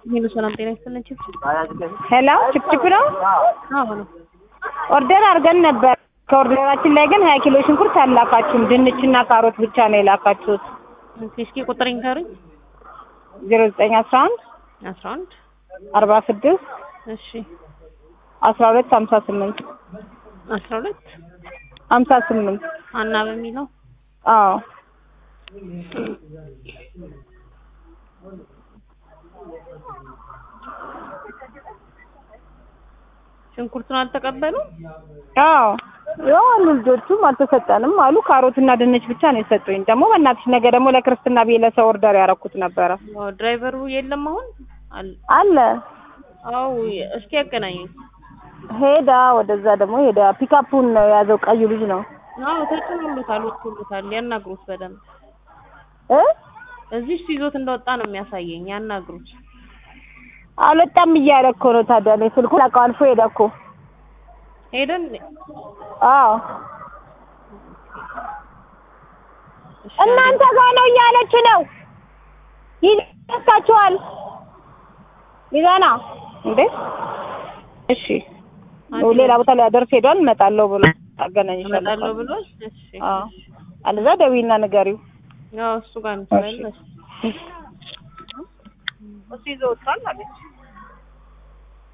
ሄሎ ሰላም ጤና ይስጥልን ችፕ ሄሎ ችፕችፕ ነው። አዎ ነው ኦርደር አድርገን ነበር። ከኦርደራችን ላይ ግን ሀያ ኪሎ ሽንኩርት አላካችሁም። ድንችና ካሮት ብቻ ነው የላካችሁት። ኦኬ እስኪ ቁጥር ይንገሩኝ ዜሮ ዘጠኝ አስራ አንድ አስራ አንድ አርባ ስድስት እሺ አስራ ሁለት ሀምሳ ስምንት አስራ ሁለት ሀምሳ ስምንት አና በሚለው አዎ ሽንኩርቱን አልተቀበሉ አዎ ያው አሉ ልጆቹም አልተሰጠንም አሉ። ካሮትና ድንች ብቻ ነው የሰጡኝ። ደግሞ በእናትሽ ነገ ደግሞ ለክርስትና ብዬ ለሰው ኦርደር ያደረኩት ነበረ። ድራይቨሩ የለም አሁን አለ አለ አዎ እስኪ ያገናኙኝ ሄዳ ወደዛ ደግሞ ሄዳ ፒካፑን ነው የያዘው ቀዩ ልጅ ነው አዎ ተጭኖሎታል ወጥቶሎታል ያናግሩት በደንብ እ እዚህ እሱ ይዞት እንደወጣ ነው የሚያሳየኝ ያናግሩት አልወጣም እያለ እኮ ነው። ታዲያ እኔ ስልኩን አውቀው አልፎ ሄደ እኮ። ሄደን አዎ እናንተ ጋር ነው እያለች ነው። ይደርሳችኋል። ሚዛና እንዴ እሺ፣ ሌላ ቦታ ላይ አደርስ ሄዷል። እመጣለሁ ብሎ አገናኝሻለሁ። እመጣለሁ ብሏል እሺ አዎ አለዛ ደዊና ንገሪው። ያው እሱ ጋር ነው ስላለ እሱ ይዞ ወጥቷል አለች።